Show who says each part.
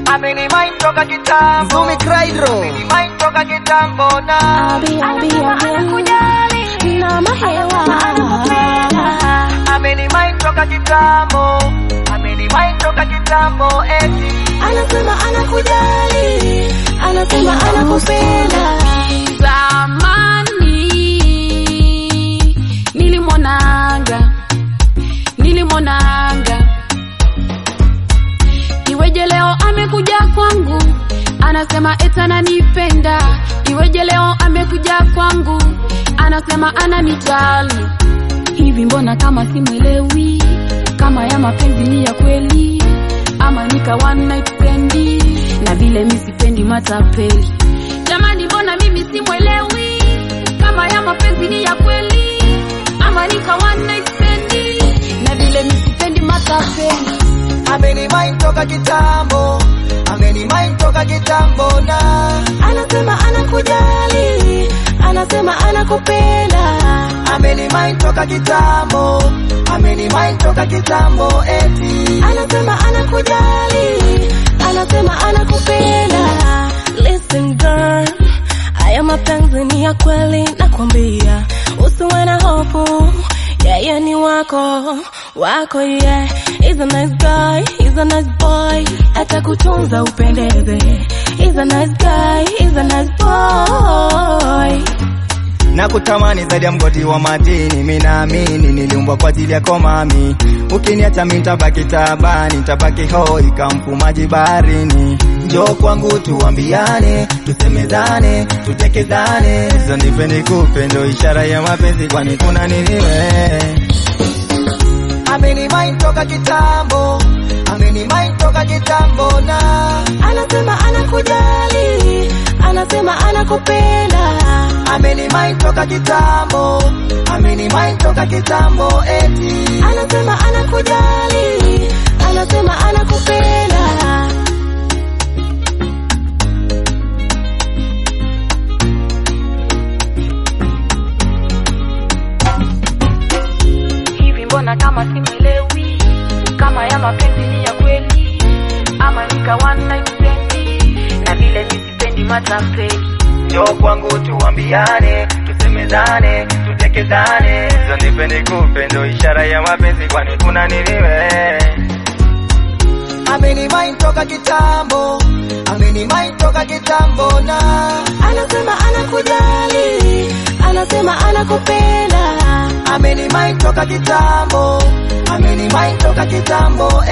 Speaker 1: Amenimind toka kitambo.
Speaker 2: Zumi Craydro.
Speaker 1: Amenimind toka kitambo na.
Speaker 3: Abi, abi, abi. Na mahewa.
Speaker 1: Amenimind toka kitambo. Amenimind toka kitambo eti.
Speaker 3: Anasema anakujali, anasema anakupenda. Zamani nilimwonaga, nilimwonaga, iweje leo amekuja kwangu, anasema eti ananipenda. Iweje leo amekuja kwangu, anasema ananijali. Hivi mbona kama simwelewi, kama ya mapenzi ni ya kweli ama nika one night stand na vile mi sipendi matapeli. Jamani, mbona mimi simwelewi kama ya mapenzi ni ya kweli ama nika one night stand na vile mi sipendi matapeli.
Speaker 1: Amenimind toka kitambo. Amenimind toka kitambo na.
Speaker 3: Anasema anakujali, anasema anakupenda.
Speaker 1: Amenimind toka kitambo. Amenimind toka kitambo eti.
Speaker 3: anasema anakujali, anasema anakupenda. Listen girl, haya mapenzi ni ya kweli, nakwambia usiwe na hofu, yeye ni wako wako, yeah. He's a nice guy, he's a nice boy, atakutunza upendeze. He's a nice guy, he's a nice boy.
Speaker 2: na kutamani zaidi ya mgodi wa madini. Mimi naamini niliumbwa kwa ajili yako mami, ukiniacha mimi nitabaki tabani, nitabaki hoi kamfumaji baharini. Njoo kwangu tuambiane, tusemezane, tutekezane, hizo nipe nikupe, ndo ishara ya mapenzi, kwani kuna nini we?
Speaker 1: Amenimind toka kitambo. Amenimind toka kitambo na.
Speaker 3: Anasema anakujali, anasema anakupenda.
Speaker 1: Amenimind toka kitambo. Amenimind toka kitambo eti.
Speaker 3: anasema anakujali, anasema anakupenda. Hivi mbona kama simwelewi, kama ya mapenzi ni ya kweli ama nika one night stand, na vile mi sipendi matapeli.
Speaker 2: Njoo kwangu tuambiane, tusemezane, tutekezane, hizo nipe nikupe, ndo ishara ya mapenzi, kwani kuna nini we?
Speaker 1: Amenimind toka kitambo. Amenimind toka kitambo na.
Speaker 3: Anasema anakujali, anasema anakupenda.
Speaker 1: Amenimind toka kitambo. Amenimind toka kitambo